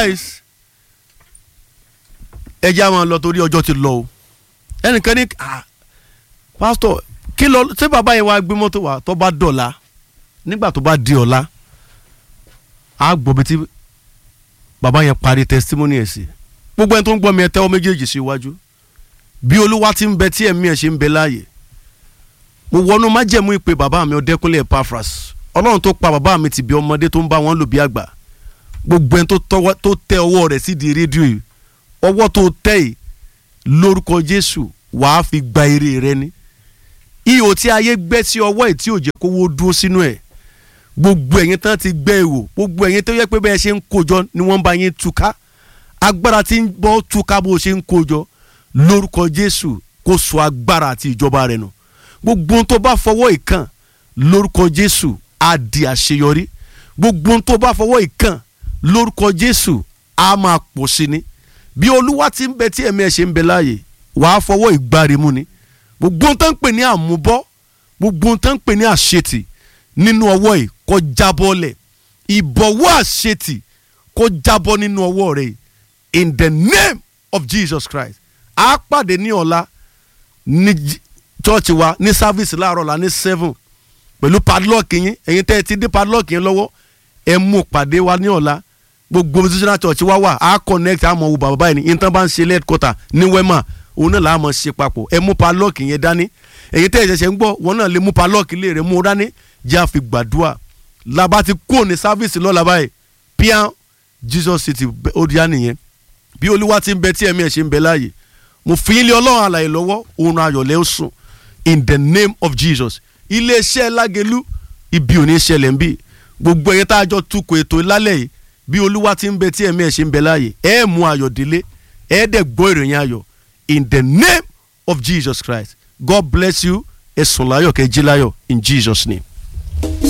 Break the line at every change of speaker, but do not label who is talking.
otherwise ẹ jẹ́ àwọn lọ torí ọjọ́ ti lọ o ẹnìkan ní ah pásítọ̀ kí lọ ṣé bàbá yẹn wá gbé mọ́tò wá tó bá dọ̀la nígbà tó bá di ọ̀la á gbọ́ bí tí bàbá yẹn parí testimony ẹ̀ sí gbogbo ẹni tó ń gbọ́ mi ẹ tẹ́wọ́ méjèèjì sí iwájú bí olúwa ti ń bẹ tí ẹ̀mí ẹ̀ ṣe ń bẹ láàyè mo wọnú májẹ̀mú ìpè bàbá mi ọ̀dẹ́kúnlé Epaphras ọlọ́run tó pa bàbá mi ti bí ọmọdé tó ń bá wọn lò bí àgbà gbogbo ẹni tó tọwọ́- tó tẹ ọwọ́ rẹ̀ sídìí rédíò yìí ọwọ́ tó tẹ̀ yìí lórúkọ Jésù wàá fi gba èrè rẹ ní ihò tí ayé gbẹ́ sí ọwọ́ ẹ̀ tí ò jẹ́ kówó dúró sínú ẹ̀ gbogbo ẹ̀yin tán ti gbẹ́ èwò gbogbo ẹ̀yin tó yẹ pé bẹ́ẹ̀ ṣe ń kójọ ni wọ́n bá yín túká agbára tí ń bọ́ túká bó ṣe ń kójọ lórúkọ Jésù kó sọ agbára àti ìjọba rẹ̀ nù gbogbo ohun tó bá fọwọ́ ìkàn lórúkọ Jésù á di àṣeyọrí gbogbo ohun tó bá fọwọ́ ìkàn lórúkọ Jésù á máa pọ̀ sí ni bí olúwa ti ń bẹ tí ẹ̀mí ẹ̀ ṣe ń bẹ láàyè wàá fọwọ́ ìgbàrimú ni gbogbo ohun tó ń pè ní àmúbọ́ gbogbo ohun tó ń pè ní àṣetì nínú ọwọ́ yìí kó jábọ́ lẹ̀ ìbọ̀wọ́ àṣetì kó jábọ́ nínú ọwọ́ rẹ̀ yìí in the name of Jesus Christ a pàdé ní ọ̀la ní j- chọ́ọ̀chì wa ní sáfíìsì láàárọ̀ la ní seven pẹ̀lú padlock yín ẹ̀yin tẹ́ ẹ ti dé padlock yín lọ́wọ́ ẹ mú pàdé wa ní ọ̀la gbogbo positional church wa wà á connect àmọ́ wo bàbá báyìí ní intan bá ń ṣe headquarter ní wema òun náà làá mọ̀ ṣe papọ̀ ẹ mú padlock yẹn dání ẹ̀yin tẹ́ ẹ ṣẹ̀ṣẹ̀ ń gbọ́ wọn náà lè mú padlock ilé rẹ̀ mú un dání jẹ́ àfi gbàdúrà làbá ti kúrò ní sáfíìsì lọ́la báyìí píán Jesus city ó di á nìyẹn bí olúwa ti ń bẹ tí ẹ̀mí ẹ̀ ṣe ń bẹ láàyè mo fi ilé ọlọ́run àlàyé lọ́wọ́ òun ayọ̀lẹ́ ó sùn in the name of Jesus iléeṣẹ́ lágẹ̀lú ibi ò ní ṣẹlẹ̀ ń bì gbogbo ẹ̀yẹ tá a jọ tukọ̀ ètò lálẹ́ yìí bí olúwa ti ń bẹ tí ẹ̀mí ẹ̀ ṣe ń bẹ láàyè ẹ̀ mú ayọ̀ délé ẹ̀ dẹ̀ gbọ́ ìròyìn ayọ̀ in the name of Jesus Christ God bless you ẹ̀sùn láyọ̀ kẹ́ jí láyọ̀ in Jesus name.